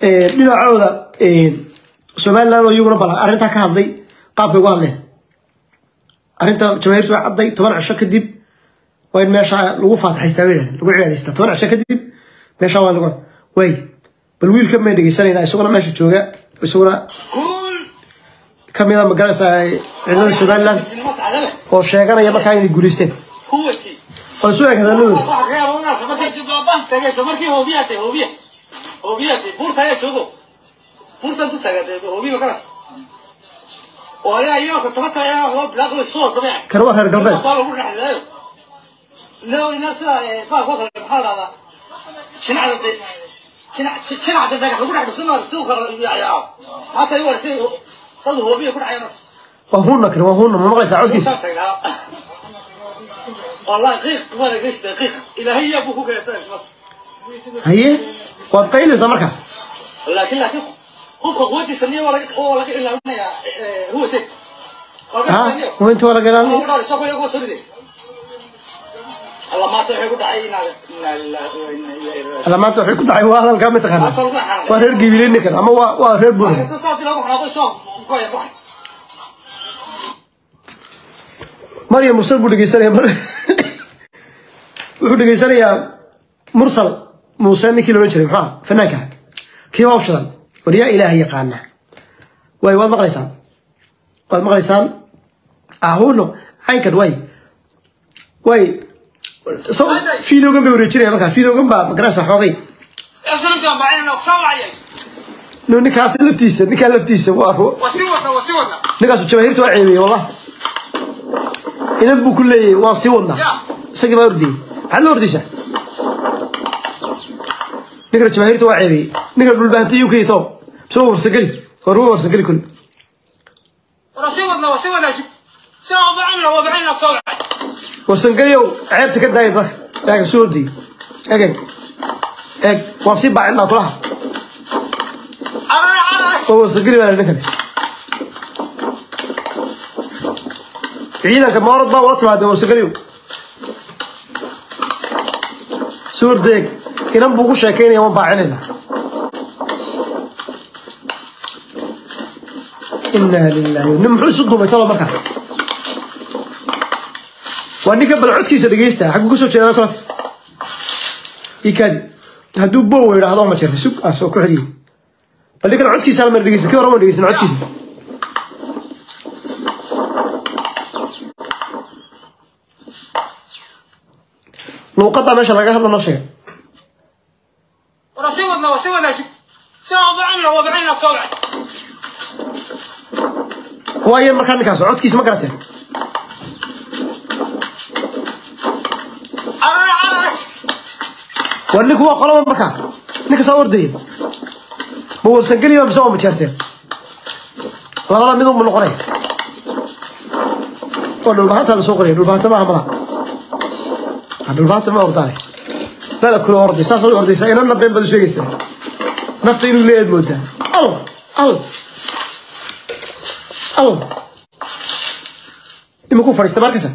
dhinacooda somaliland oo iyaguna bal arrintaa ka hadlay qaabkay uga hadleen arrinta jamaahiirtu way cadday toban cisho kadib waa in meesha lagu faataxaystaa bay yidhahdeen lagu cibaadaystaa toban cisho kadib meesha waa lagu way bal wiilka may dhegeysanayna isaguna meesha jooga isaguna kamid a magaraysa ciidamada somaliland oo sheeganaya markaa inay guulaysteen bal isu eg hadalladooda markii hoobiyate hoobiya hoobiyate buurta ayaa joogo buurtan tu tagate hoobiba kalas oo ayaa iyoka tabata ayaa loo bilaaqo soo dabeec kan waa reer galbeed soo lagu dhexleeyo leo ina sida baa koo kale maxaa dhahdaa shinacda de shinacda dhagax lagu dhex dhusin si u kala yaayaa hata iwa si dad hoobiya ku dhacayaan waa hunna kan waa hunna ma maqlaysaa codkiisa Musa tagnaa والله قيق وانا قيس دقيق الى هي ابوك قلت بس haye waad qayleysaa marka لكن لكن هو قوتي سنيه ولا ولا الا هو تك ha inta waa laga هو ilaalin دار سوق يقول سردي الله ما تعي قد عينا ان الله alla maanta waxay ku dhacay waa hadalkaa mataqaana waa reer gibilin ninkan ama waa waa reer buur بس صار لو احنا قول سوق كويس روح maryam mursal buu dhegeysanaya mar wuxuu dhegeysanayaa mursal muuse ninkii loodhan jiray maxaa fanaanka ah kii waa u shidan war yaa ilaaha yaqaana way waad maqlaysaan waad maqlaysaan ahuno caynkan way way so fiidoogan bay wareejinaya markaa fiidoogan baa magaraysa xoogay اصلا انت بعدين لو سوى عيش no ninkaas laftiisa ninkaa laftiisa waa وسيوتنا وسيوتنا ninkaasu jamaahiirta waa ceebiyey wallah inan buu ku leeyahay waan sii wadnaa isagii baa ordiyey maxaad la ordaysaa ninkana jamaahiirta waa ceebiyey ninkana dhulbaantay uk to soo warsageli war uga warsageli kule وسيوتنا وسيوتنا سوى بعدين هو بعدين لو سوى warsangeliyow ceebta ka daaya dadka eega soo ordiyey eeg eeg waan sii baacinaa kulaha oo warsageli baa ninkane ciidanka moorad baa ula timaadee warsageliyow soo ordeeg inan buu ku sheekaynaya waan baacinayna inaa lilahi nin muxuu isu duumay talo markaa waa ninka bal codkiisa dhegeysta xagguu ka soo jeedaa kolata ikaadi hadduu bow yidhaahdo ma jirta sug aan soo ku xeliyo bal ninkan codkiisa hal mar dhegeysta kii hore ma dhegeysan codkiisa luuqadda meesha laga hadla noo sheega وسيوتنا وسيوتنا سوى بعدين هو بعدين لو سوى waayo markaa ninkaas codkiisa ma garateen war ninku waa qolaba markaa ninka saa ordaya ma warsangeliba mise waa majeerteen labada mid unba noqonaya oo dhulbahantaa lasoo qoraya dhulbahanta maaha malaha Ah, dhulbahanta ma ordaane bala kula orday saasaad u ordaysaa inanna been baad u sheegaysaa nafta inuu leeyaad moodaa al al al ima ku fadhiista markasa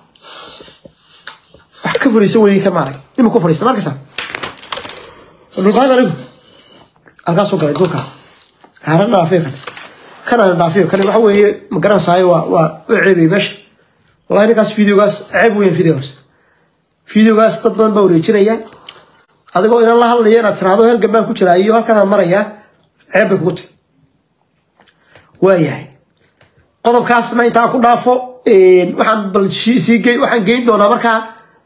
wax ka fadhiisan weye ka maarag ima ku fadhiista markasa dhulbahan anigu halkaasuu galay duurka haaran dhaafiyo kan kanana dhaafiyo kan waxa weeye ma garanaysaay waa waa u ceebay meesha wallahi ninkaas videogaas ceeb weyn videogaas videogaas dad badan baa wareejinaya adigoo inan la hadlaya inaad tiraahdo halgan baan ku jiraa iyo halkanaan marayaa ceeb bay kugu tahay waayahay qodobkaasna intaan ku dhaafo waxaan bal sii sii geyn waxaan geyn doonaa markaa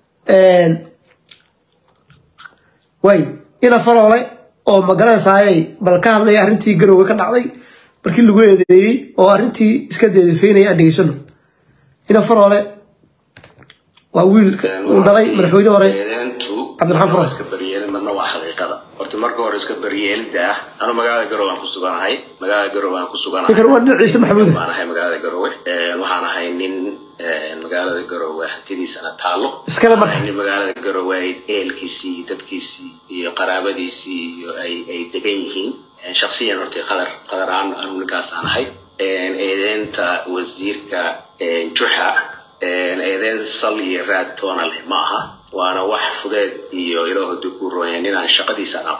way ina faroole oo magaranaysaayay bal ka hadlaya arrintii garowga ka dhacday markii lagu eedeeyey oo arrintii iska deedafeynaya aan dhegeysano ina faroole waa wiil uu dhalay madaxweyne hore cabdiraxmaan faroole iska baryeelin madna waa xaqiiqada horta marka hore iska baryeelida ah anu magaalada garowe aan ku suganahay magaalada garowe aan ku suganahay ninkan waa nin ciise maxamuud waan ahay magaalada garowe waxaan ahay nin magaalada garowe hantidiisana taalo iskale marka nin magaalada garowe ay ehelkiisii iyo dadkiisii iyo qaraabadiisii iyo ay ay degan yihiin shaksiyan horta qadar qadar aan anu ninkaas aan ahay eedeynta wasiirka juxa eedeyn sal iyo raad toona leh ma aha waana wax fudeed iyo ilaahu dib ku rooya ninaan shaqadiisa aan aqoon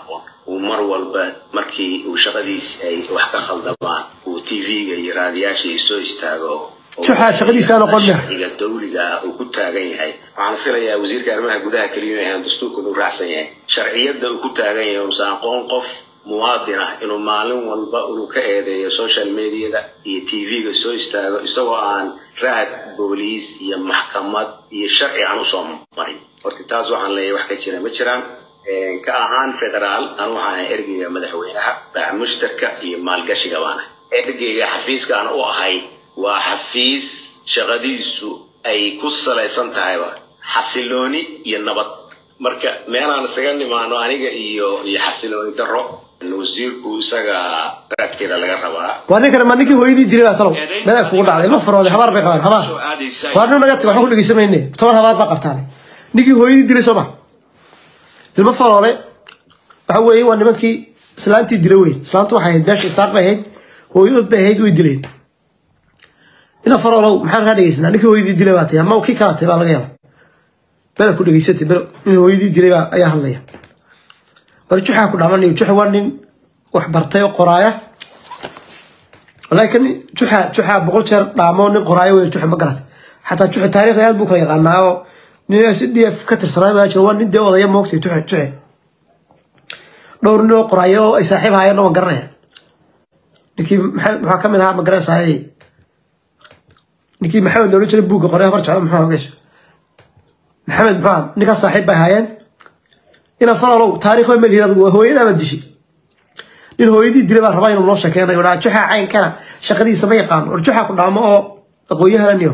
uu mar walba markii uu shaqadiis ay wax ka khaldamaan uu tv-ga iyo raadiyaasha iyo soo istaago Juxa, shaqadiisa aan aqoon leh. sharciga dawliga ah uu ku taagan yahay waxaan filayaa wasiirka arrimaha gudaha keliya inaan dastuurkan u raacsan yahay sharciyadda uu ku taagan yahay uusa aqoon qof muwaadin ah inuu maalin walba uu ka eedeeyo social mediada iyo tv-ga soo istaago isagoo aan raad booliis iyo maxkamad iyo sharci aan usoo marin horta taas waxaan leeyahay wax ka jira ma jiraan Een, ka ahaan federaal anu waxaan ahay ergeyga madaxweynaha baac mushtarka iyo maalgashiga baana ergeyga xafiiskaan u ahay waa xafiis shaqadiisu ay ku salaysan tahayba xasilooni iyo nabad marka meelaan isaga nimaano aniga iyo iyo xasilooni darro wasiirku isaga raadkeeda laga rabaa waa ninkan ma ninkii hooyadii dilay baa talow meel ay kugu dhacday ilmo farooday habaar bay qabaan habaar waa nin naga taga waxaan ku dhegeysamayne toban habaar baa qabtaan ninkii hooyadii dilay soo ma ilmo faroole waxa weeye waa nimankii islaantii dilay weyn islaantu waxay ahayd beesha isaaq bay ahayd hooyadood bay ahayd way dileen ina faroolow maxaan kaa dhegeysanaa ninkii hooyadii dilay baa tahay ama kii kala tahay baa laga yaaba bela ku dhegeysatay bel nin hooyadii dilay baa ayaa hadlaya war juxaa ku dhaman juxa waa nin wax bartay oo qoraaya laakiin juxa juxa boqol jeer dhaamo nin qoraayo wey juxa ma garat xataa juxa taariikhda aad buu kala yaqaanaa oo nin s d f ka tirsanaa baa jiro waa nin dee odaya moogtay juxe juxe dhowr nin oo qoraayo oo ay saaxiib haayeen waan garanaya ninkii maxaa maxaa ka mid ahaa ma garanaysaay ninkii maxamed loola jiray buugga qoray habar jeclo muxuu hagayso maxamed muxuu ahaa ninkaas saaxiib bay haayeen ina faralow taariikh baa melihin adigu hooyadaa baad dishi nin hooyadii dilay baa rabaa inuu noo sheekeynayo dhaa juxa caynkana shaqadiisa ma yaqaano war juxa ku dhaamo oo aqoonyahananiyo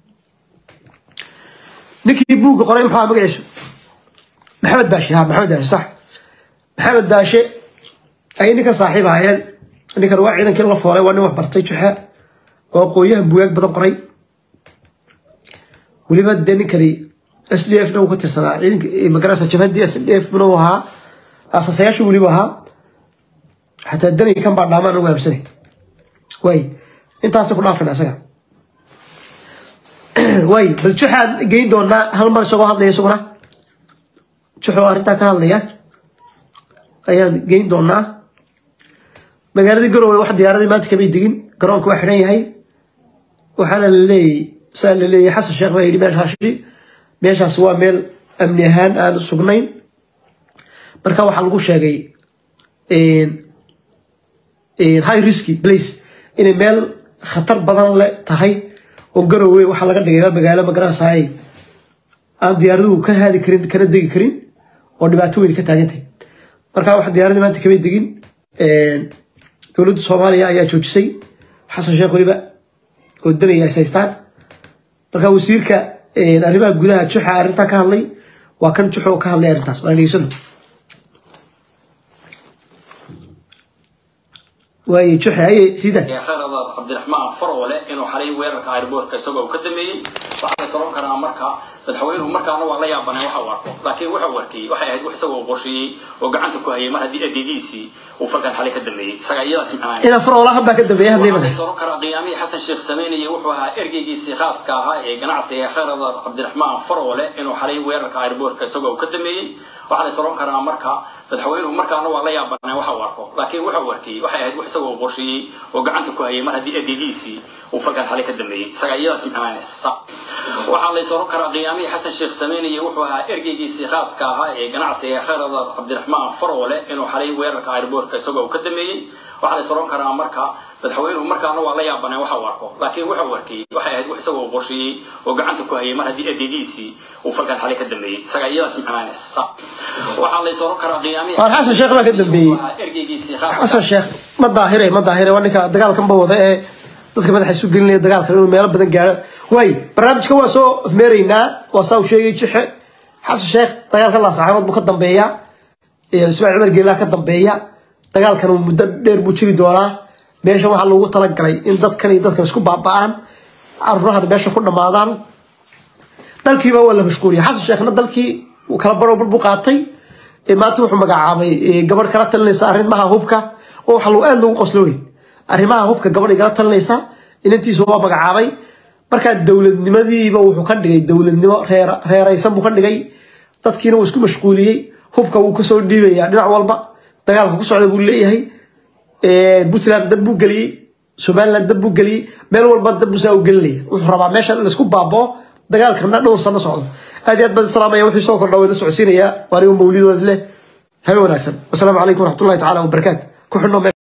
ninkii buugga qoray muxuu ahaa magaciisu maxamed baashe ha maxamed baashe sax maxamed baashe ayay ninkan saaxiib ahaayeen ninkan waa ciidankii la foolay waa nin wax bartay juxa oo aqoonyahan buugaag badan qoray weliba dee ninkani s d f na uu ka tirsanaa ciidanka magarasa jabhadii s d f na uu ahaa asaasayaasha weliba ahaa xataa danay kan baa dhaamaan ugu aamsanay way intaasa ku dhaafana isaga way bal juxaan geyn doonaa hal mar isagoo hadlaya isaguna juxoo arrintaa ka hadlaya ayaan geyn doonaa magaaladii garowe wax diyaaradii maanta kamay degin garoonka waa xidhan yahay waxaana la leeyay saa la leeyahay xasan sheekh baa yidhi meeshaashi meeshaas waa meel amni ahaan aan sugnayn marka waxaa lagu sheegay high risky place inay meel khatar badan le tahay oo garowe waxaa laga dhigay magaalo magaranaysaay aan diyaaraduhu ka haadi karin kana degi karin oo dhibaato weyn ka taagantay marka wax diyaaradii maanta kamay degin dowladda soomaaliya ayaa joojisay xasan sheekh weliba oo danaya is haystaan marka wasiirka arrimaha gudaha juxa arrintaa ka hadlay waa kan juxo oo ka hadlay arrintaas waan dhegeysano waaye juxe aye sida kheerada cabdiraxmaan farwale inuu xalay weerarka airboortka isagoo ka dameeyey waxaa la soron karaa marka madaxweynuhu markaana waa la yaabanay waxa uu arko laakiin waxa uu arkay waxay ahayd wax isagoo qorsheeyey oo gacanta ku hayay mar haddii adeegiisii uu falkan xalay ka dameeyey isaga iyadaas imxanaan ina faroolahan baa ka dambeeya hadlay waxaa mana la soron karaa qiyaamihii xasan sheekh sameynayay wuxuu ahaa ergeygiisii khaaska ahaa ee ganacsiga kheerada cabdiraxmaan farwale inuu xalay weerarka airboortka isagoo ka dameeyey waxaa la soron karaa marka madaxweynuhu markaana waa la yaabanay waxa uu arko laakiin waxa uu arkay waxay ahayd wax isagoo qorsheeyey oo gacanta ku hayay mar haddii adeegiisii uu falkan xalay ka dameeyey isaga iyadaas imxanaanaysa waxaa la soron karaa qiyaamihii xasan sheekh sameynayay wuxuu ahaa ergeygiisii khaaska ahaa ee ganacsiga kheerada cabdiraxmaan farwale inuu xalay weerarka airboortka isagoo ka dameeyey waxaa la soron karaa marka madaxweynuhu markaana waa la yaabanay waxa uu arko laakiin waxa uu arkay waxay ahayd wax isagoo qorsheeyey oo gacanta ku hayay mar haddii adeegiisii uu falkan xalay ka dameeyey isaga iyadaas imxanaanaysa waxaa la soron karaa qiyaamihii waar xasan sheekh baa ka dambeeyey wuxuu ahaa ergeygiisii khaaska xasan sheekh ma daahire ma daahire waa ninka dagaalkan ba wada ee dadka madaxa isu gelinaya dagaalkan inuu meelo badan gaaro waay barnaamijka waa soo afmeeraynaa waa saa uu sheegay juxe xasan sheekh dagaalkan laasaxaabad buu ka dambeeya ismaaciil cumar geelaa ka dambeeya dagaalkan uu muddo dheer buu jiri doonaa meesha waxaa loogu talagalay in dadkan iyo dadkan isku baaba'aan caruurahan meesha ku dhammaadaan dalkiiba waa la mashquuliyay xasan sheekhna dalkii uu kala baro buu qaatay ee maanta wuxuu magacaabay ee, gabadh kala talinaysa arrimaha hubka oo waxa lagu aad loogu qoslo wey arrimaha hubka gabadhay kala talinaysa inantiisa waa magacaabay markaa dowladnimadiiba wuxuu ka dhigay dowladnimo reer- reeraysan buu ka dhigay dadkiina wuu isku mashquuliyey hubka wuu kasoo dhiibaya dhinac walba dagaalka ku socda buu leeyahay puntland dab buu geliyey somaliland dab buu geliyey meel walba dab buu saa u gelinaya wuxuu rabaa meesha in laisku baaboo dagaalkana dhowr sano socdo aad iyo aad baan salaamaya wixii soo kordha wada socodsiinaya waa anigu mawlidood leh habe wanaagsan wasalaamu calaykum waraxmatullahi tacaala wabarakaatu ku xidhnoo